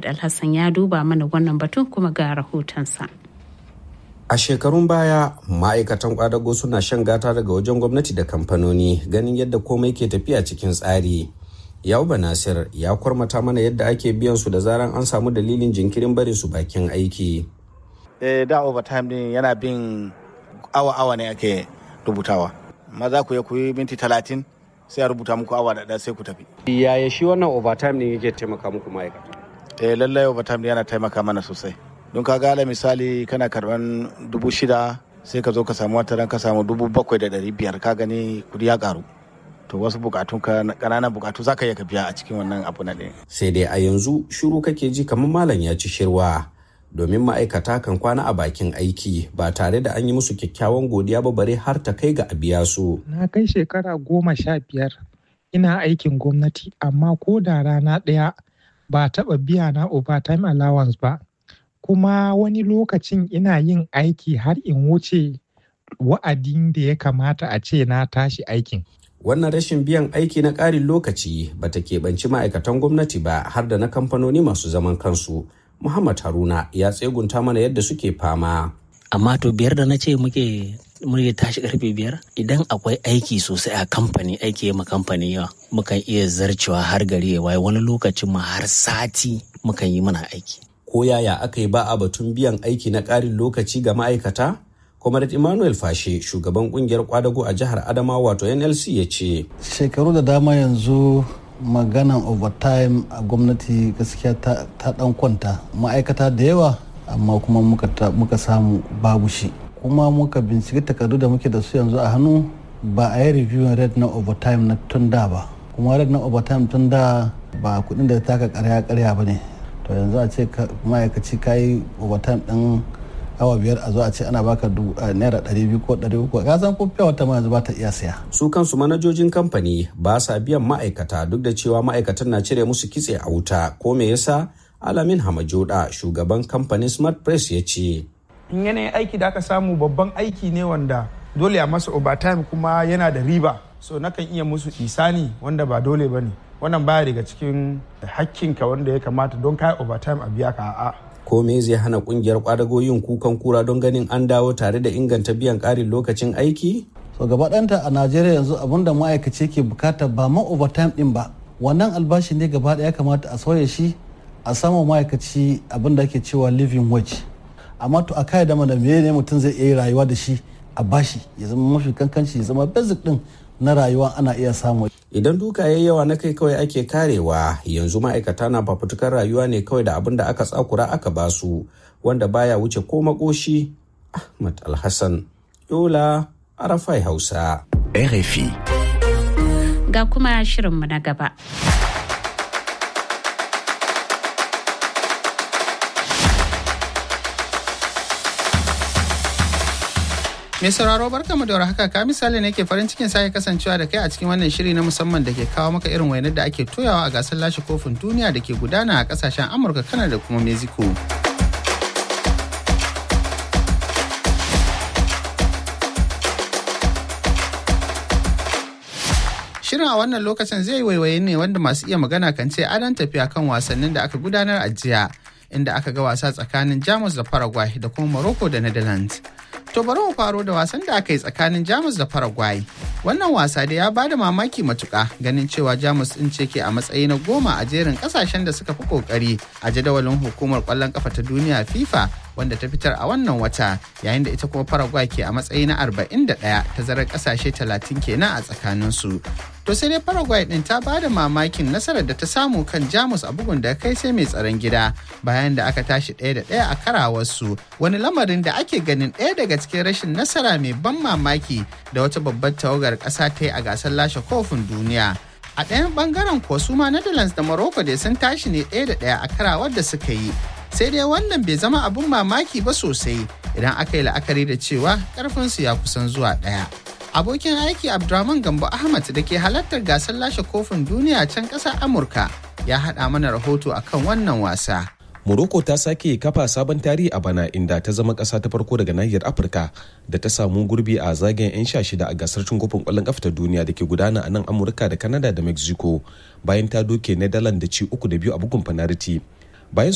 Ahmad Alhassan ya duba mana wannan batun kuma ga rahotonsa. A shekarun baya ma'aikatan kwadago suna shan gata daga wajen gwamnati da kamfanoni ganin yadda komai ke tafiya cikin tsari. Yauba Nasir ya kwarmata mana yadda ake biyan su da zaran an samu dalilin jinkirin barin su bakin aiki. Eh, da overtime din yana bin awa-awa ne ake rubutawa. Maza ku ya kuyi minti talatin sai a rubuta muku awa da sai ku tafi. Yaya shi wannan overtime ne yake taimaka muku ma'aikata? Eh, lallai overtime din yana taimaka mana sosai. Don ka ga misali kana karban dubu shida sai ka zo ka samu wata ran ka samu dubu bakwai da ɗari biyar ka gani kudi ya karu. to wasu bukatun ka kananan bukatu zaka iya ka biya a cikin wannan abu na ɗaya. sai dai a yanzu shiru kake ji kamar malam ya ci shirwa domin ma'aikata kan kwana a bakin aiki ba tare da an yi musu kyakkyawan godiya ba bare har ta kai ga a biya su. na kai shekara goma sha biyar ina aikin gwamnati amma ko da rana ɗaya ba taɓa biya na overtime allowance ba kuma wani lokacin ina yin aiki har in wuce wa'adin da ya kamata a ce na tashi aikin wannan rashin biyan aiki na ƙarin lokaci ba ta keɓanci ma'aikatan gwamnati ba har da na kamfanoni masu zaman kansu muhammad haruna ya tsegunta mana yadda suke fama amma to biyar da na ce muke muke tashi karfe biyar idan akwai aiki sosai a kamfani aiki ma kamfani yawa mukan iya zarcewa har gari ya waye wani lokacin ma har sati mukan yi mana aiki ko yaya aka yi ba a batun biyan aiki na ƙarin lokaci ga ma'aikata Comrade Emmanuel Fashe shugaban kungiyar kwadago a jihar Adamawa wato NLC ya ce. Shekaru da dama yanzu maganan overtime a gwamnati gaskiya ta, dan kwanta ma'aikata da yawa amma kuma muka, muka samu babu shi kuma muka binciki takardu da muke da su yanzu a hannu ba a yi reviewing rate na overtime na tun da ba kuma rate na overtime tun da ba kudin da taka karya karya ba ne to yanzu a ce ma'aikaci ka yi overtime din awa biyar a zo a ce ana baka naira ɗari biyu ko ɗari uku ka san ko fiya wata ma yanzu ba ta iya siya. su kansu manajojin kamfani ba sa biyan ma'aikata duk da cewa ma'aikatan na cire musu kitse a wuta ko me yasa alamin hamajoda shugaban kamfanin smart press ya ce. in yanayin aiki da aka samu babban aiki ne wanda dole a masa overtime kuma yana da riba so nakan iya musu isani wanda ba dole ba ne wannan baya daga cikin hakkinka wanda ya kamata don kai overtime a biya ka a'a ko me zai hana kungiyar kwadago yin kukan kura don ganin an dawo tare da inganta biyan ƙarin lokacin aiki? so gaba ɗanta a najeriya yanzu abin da ma'aikaci ke bukata ba ma overtime ɗin ba wannan albashi ne gaba ɗaya kamata a sauya shi a samu ma'aikaci abin da ake cewa living wage amma to a kai da mana me ne mutum zai iya rayuwa da shi a bashi ya zama mafi kankanci ya zama basic ɗin na rayuwa ana iya samu. Idan duka ya yawa na kai kawai ake karewa yanzu ma'aikata na fafutukar rayuwa ne kawai da abin da aka tsakura aka basu wanda baya wuce ko makoshi Ahmad Alhassan Yola Arafai Hausa. RFI. Ga kuma shirinmu na gaba. Mai sauraro barkamu da haka ka misali ne ke farin cikin sake kasancewa da kai a cikin wannan shiri na musamman da ke kawo maka irin wainar da ake toyawa a gasar lashe kofin duniya da ke gudana a kasashen Amurka, Kanada da kuma Mexico. Shirin a wannan lokacin zai waiwaye ne wanda masu iya magana kan ce adon tafiya kan wasannin da aka gudanar a jiya inda aka ga wasa tsakanin Jamus da Paraguay da kuma Morocco da Netherlands. To bari mu faro da wasan da aka yi tsakanin Jamus da Paraguay. Wannan wasa da ya bada mamaki matuka ganin cewa Jamus din ce ke a matsayi na goma a jerin kasashen da suka fi kokari a jadawalin hukumar kwallon kafa ta duniya FIFA wanda ta fitar a wannan wata yayin da ita kuma Paraguay ke a matsayi na 41 tazarar kasashe 30 kenan a tsakanin su. To sai dai Paraguay din ta bada mamakin nasarar da ta samu kan Jamus a bugun da kai sai mai tsaron gida bayan da aka tashi ɗaya da ɗaya a karawarsu wani lamarin da ake ganin ɗaya daga cikin rashin nasara mai ban mamaki da wata babbar tawagar ƙasa ta yi a gasar lashe kofin duniya. A ɗayan ɓangaren kuwa su ma Netherlands da Morocco dai sun tashi ne ɗaya da ɗaya a karawar da suka yi. Sai dai wannan bai zama abin mamaki ba sosai idan aka yi la'akari da cewa ƙarfinsu ya kusan zuwa ɗaya. Abokin aiki Abdurrahman Gambo Ahmad da ke halartar gasar lashe kofin duniya can ƙasar Amurka ya haɗa mana rahoto akan wannan wasa. Morocco ta sake kafa sabon tarihi a bana inda ta zama ƙasa ta farko daga nahiyar Afirka da ta samu gurbi a zagayen 'yan sha shida a gasar cin kofin ƙwallon ƙafa ta duniya da ke gudana a nan Amurka da Canada da Mexico bayan ta doke Netherlands da ci uku da biyu a bugun fanariti.